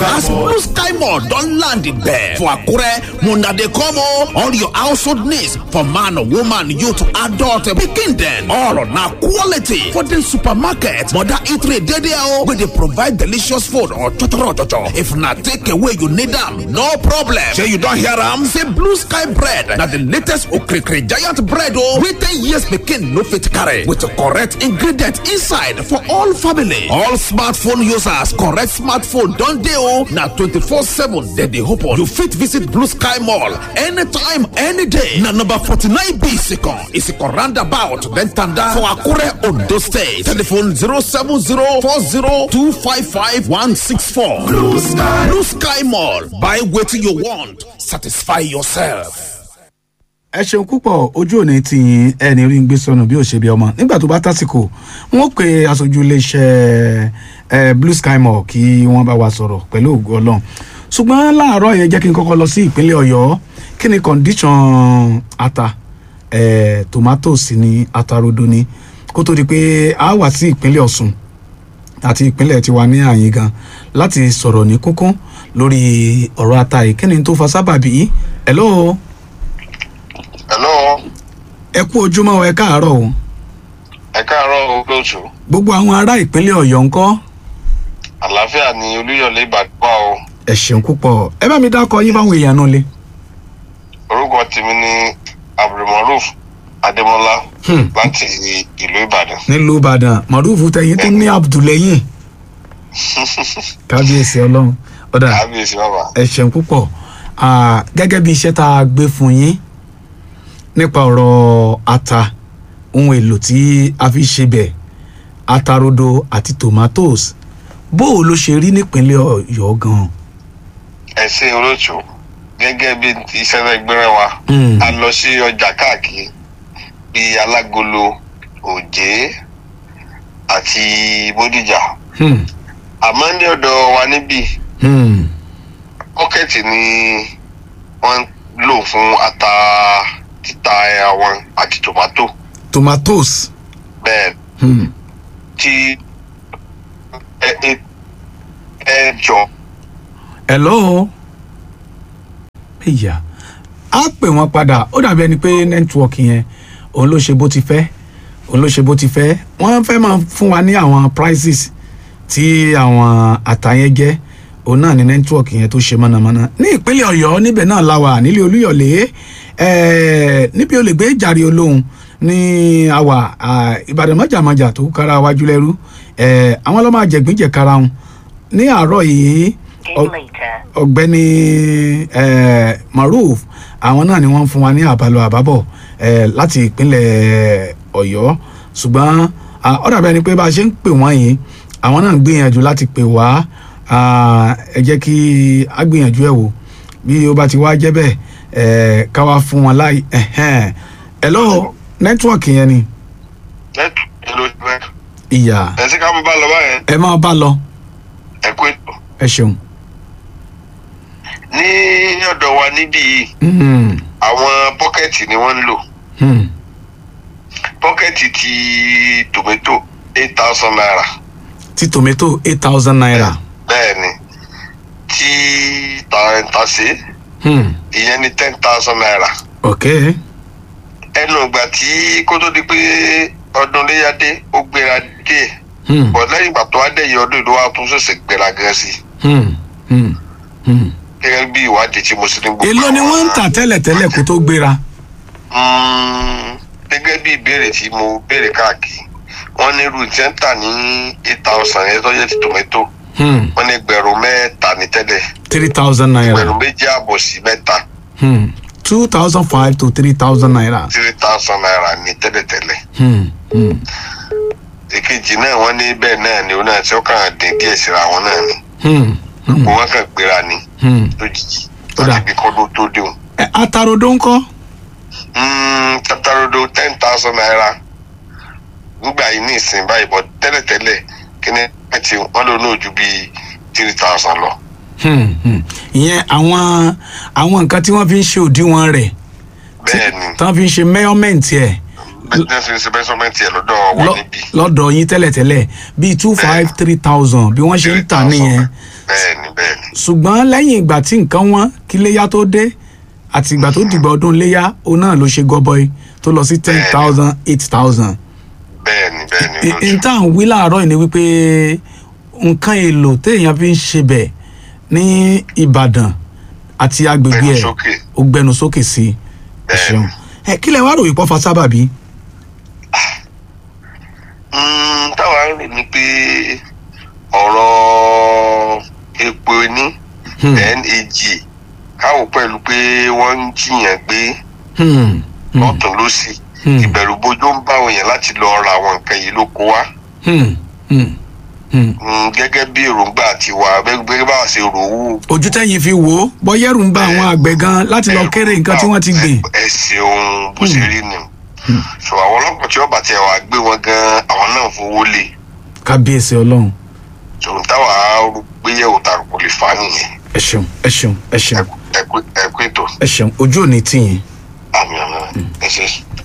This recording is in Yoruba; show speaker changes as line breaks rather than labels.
as blue sky mall don land there for akure una dey come o all your household needs for man woman youth adult pikin dem all na quality for the supermarket mother eatery dey there o wey dey provide delicious food or chochoro chocho if na take away you need am no problem shey you don hear am say blue sky bread na the latest okrikiri giant bread o wey ten years pikin no fit carry with correct ingredient inside for all family all smartphone users correct smartphone don dey o na twenty-four seven dem dey open you fit visit blue sky mall anytime any day na number forty-nine b isikan isikan roundabout then tanda for akure ondo state telephone zero seven zero four zero two five five one six four blue sky blue sky mall buy wetin you want satisfy yourself.
ẹ ṣeun púpọ̀ ojú òní ti yin ẹni rí ń gbé sọnù bí òṣèbí ọmọ nígbà tó bá tásìkò wọn pe aṣojú iléeṣẹ́ ẹ blue sky mall kí wọ́n bá wa sọ̀rọ̀ pẹ̀lú ògùn ọlọ́run ṣùgbọ́n láàárọ̀ yẹn jẹ́ kí n kọ́kọ́ lọ sí ìpínlẹ̀ ọ̀yọ́ kí ni condition ata ẹ tomatoes ní atarodo ni kó tó di pé a wà sí ìpínlẹ̀ ọ̀ṣun àti ìpínlẹ̀ tiwa ní àyín gan láti sọ̀rọ̀ ní kúnkún lórí ọ̀rọ̀ ata yìí kí ni tó fa sábàbí hello
hello
ẹ kú ojúmọ́ o, ẹ káàárọ̀ o
ẹ káàárọ̀ olóòtú
gbogbo àwọn ará ìpínlẹ̀ ọ̀yọ́ ńkọ́
àlàáfíà ni olúyọ̀lé ìbàdàn o
ẹ ṣeun púpọ̀ ẹ bá mi dákọ yín báwọn èèyàn náà lé.
orúkọ tèmi ni abdulmaruf adémọlá
Hmm.
láti ìlú ìbàdàn
nílùú ìbàdàn mọ̀rúfù tẹ̀yìn tó ní abdulẹ́yìn kábíyèsí ọlọ́run ọ̀dà
kábíyèsí bàbá
ẹ ṣeun púpọ̀ Ah, gẹ́gẹ́ bí iṣẹ́ tá a gbé fún yín nípa ọ̀rọ̀ ata ohun èlò tí a fi ṣe bẹ̀ atarodo àti tomatoes bó o ló ṣe rí nípínlẹ̀ ọ̀yọ́ gan-an.
ẹ ṣe olóòtú gẹ́gẹ́ bí iṣẹ́ rẹ̀ gbéra wa
Hmm.
a lọ sí ọjà káàkiri bíi alágolo òjé àti bódìjà
Hmm.
àmọ́ ní ọ̀dọ̀ wa níbí
Hmm.
pọ́kẹ́tì ni wọ́n ń lò fún ata títa àwọn àti tòmátò
tomatoes.
bẹ́ẹ̀
Hmm.
tí ẹ ẹ ẹ jọ
hello ìyá á pè wọ́n padà ó dàbí ẹni pé nẹ́tíwọ̀kì yẹn òun ló ṣe bó ti fẹ́ òun ló ṣe bó ti fẹ́ wọ́n fẹ́ máa fún wa ní àwọn prices tí àwọn àtàyẹn jẹ́ òun náà ní nẹ́tíwọ̀kì yẹn tó ṣe mọ̀nàmọ́ná ní ìpínlẹ̀ ọ̀yọ́ níbẹ̀ náà la wà nílé olúyọ̀lé ẹ̀ẹ́ níbi olùgbé jàre olóhùn ní àwà à, ìbàdàn mọ́jàmọ́jà tó kára wájú lẹ́rú ẹ̀ẹ́ àwọn ọlọ́mọ àjẹgbín kára wọn ní àárọ̀ yìí ọ- ọ̀gbẹ́ni eh, maruf àwọn náà ni wọ́n ń fún wa ní àbálọ àbábọ̀ eh, láti ìpínlẹ̀ ọ̀yọ́ ṣùgbọ́n ah, ó dàbí ẹni pé bá a ṣe ń pè wọ́n yìí àwọn náà ń gbìyànjú láti pè wá ah, ẹ jẹ́ kí a gbìyànjú ẹ̀ wò bí ó bá ti wá jẹ́ bẹ́ẹ̀ eh, ká wá fún wọn láì ẹ̀hẹ́n. hello nẹ́tíwọ̀kì yẹn ni
lẹ́tù ló ti bẹ́ẹ̀.
ìyá
ẹ sí ká mú bá lọ báyẹn
ẹ máa bá lọ
ẹ kú ètò.
ẹ ṣeun.
ní ọ̀dọ̀ wa níbí yìí
Hmm,
àwọn pọ́kẹ́tì ni wọ́n ń lò
hmm.
pọ́kẹ́tì ti tòmẹ́tò eight thousand naira
ti tomato eight thousand naira.
bẹ́ẹ̀ ni tí tàǹtàṣe
Hmm.
ìyẹn ní ten thousand naira
ok
ẹnu ìgbà tí kó tó di pé ọdún léyàdé ó gbéra díẹ̀
Hmm.
bọ̀ lẹ́yìn ìgbà tó wá dẹ̀yìn ọdún ìlú wa tún ṣẹ̀ṣẹ̀ gbéra gan sí i
Hmm. Hmm. Hmm.
gẹ́gẹ́ bí ìwádìí tí mo sì ní gbogbo
èló ni
àwọn-
wọ́n ń tà tẹ́lẹ̀tẹ́lẹ̀ kó tó gbéra.
Mm, gẹ́gẹ́ bí ìbéèrè tí mo béèrè káàkiri wọ́n ní irú tí ń tà ní eight thousand yẹn tó yẹ ti tòmẹ́tò
Hmm.
wọ́n ní ẹgbẹ̀rún mẹ́ta ní tẹ́lẹ̀
three thousand naira.
ẹgbẹ̀rún méjì àbọ̀ sí mẹ́ta
Hmm. two thousand five to three thousand naira.
three thousand naira ní tẹ́lẹ̀tẹ́lẹ̀
Hmm. Hmm.
èkejì náà wọ́n ní bẹ́ẹ̀ náà ni ó náà tí ó kàn dín díẹ̀ síra wọn náà ni
Hmm. Hmm.
wọ́n kàn gbéra ni
Hmm.
lójijì
Ó dà.
láti bí kọ́dún tó dé òun.
ẹ atarodo ńkọ́.
tatarodo ten thousand naira nígbà yìí ní ìsìn báyìí bọ́ tẹ́lẹ̀tẹ́lẹ̀ kí ni ẹtì wọ́n lò náà ju bíi three thousand lọ.
Hmm. Hmm. ìyẹn àwọn àwọn nǹkan tí wọ́n fi ń ṣe òdiwọ̀n rẹ̀
bẹ́ẹ̀ ni
tí wọ́n fi ń ṣe measurement ẹ̀
bẹ́ẹ̀ ṣe ń ṣe bẹ́sọ̀mẹ́ntì ẹ̀ lọ́dọ̀ wọn
lọ-
níbí.
lọ́dọ̀ yín tẹ́lẹ̀tẹ́lẹ̀ bíi two five three thousand bí wọ́n ṣe ń tà nìyẹn
bẹ́ẹ̀ni bẹ́ẹ̀ni
ṣùgbọ́n lẹ́yìn ìgbà tí nǹkan wọn kí léyà tó dé àti ìgbà tó dìgbà ọdún léyà òun náà ló ṣe gọbọi tó lọ sí ten thousand eight thousand.
bẹ́ẹ̀ni bẹ́ẹ̀ni
n tá à ń wí láàárọ̀ yìí ni wípé nǹkan èlò téèyàn fi ń ṣe bẹ̀ ní Ìbàdàn àti agbègbè
Gbẹnu
ẹ̀
sókè.
ó gbẹnu sókè sí i ẹ
Bẹ́ẹ̀ni.
ṣeun ẹ kí lẹ wá ròyìn pọ́ fa sábàbí.
Mm, táwa ń rò ní pé ọ̀rọ̀ epo ní
Hmm.
then èjì káwọ́ pẹ̀lú pé wọ́n ń jiyàn gbé
Hmm, hmm,
lọ́tún lọ́sì
Hmm.
ìbẹ̀rù bojo ń bá òyìn láti lọ ra àwọn nǹkan yìí ló kó wá
hmm, hmm, hmm.
Mm, gẹ́gẹ́ bí èròǹgbà tiwa gẹ́gẹ́ bá a ṣe rò ó
ojú tẹ́yìn fi wò ó bọ́yẹ́rù ń bá àwọn àgbẹ̀ gan láti lọ kéré nǹkan tí wọ́n ti gbìn.
ẹ ṣeun bó ṣe rí ni so àwọn ọlọ́pàá tí wọ́n bá tiẹ̀ wá gbé wọn gan àwọn náà fowó lé
kábíyèsí ọlọ́run
so táwa rò pé yẹ̀wò tààrà kò lè fà á nìyẹn
ẹ ṣeun ẹ ṣeun ẹ ṣeun
ẹ kú ètò
ẹ ṣeun ojú ò ní tì yín.
àmì àmì ẹ ṣe.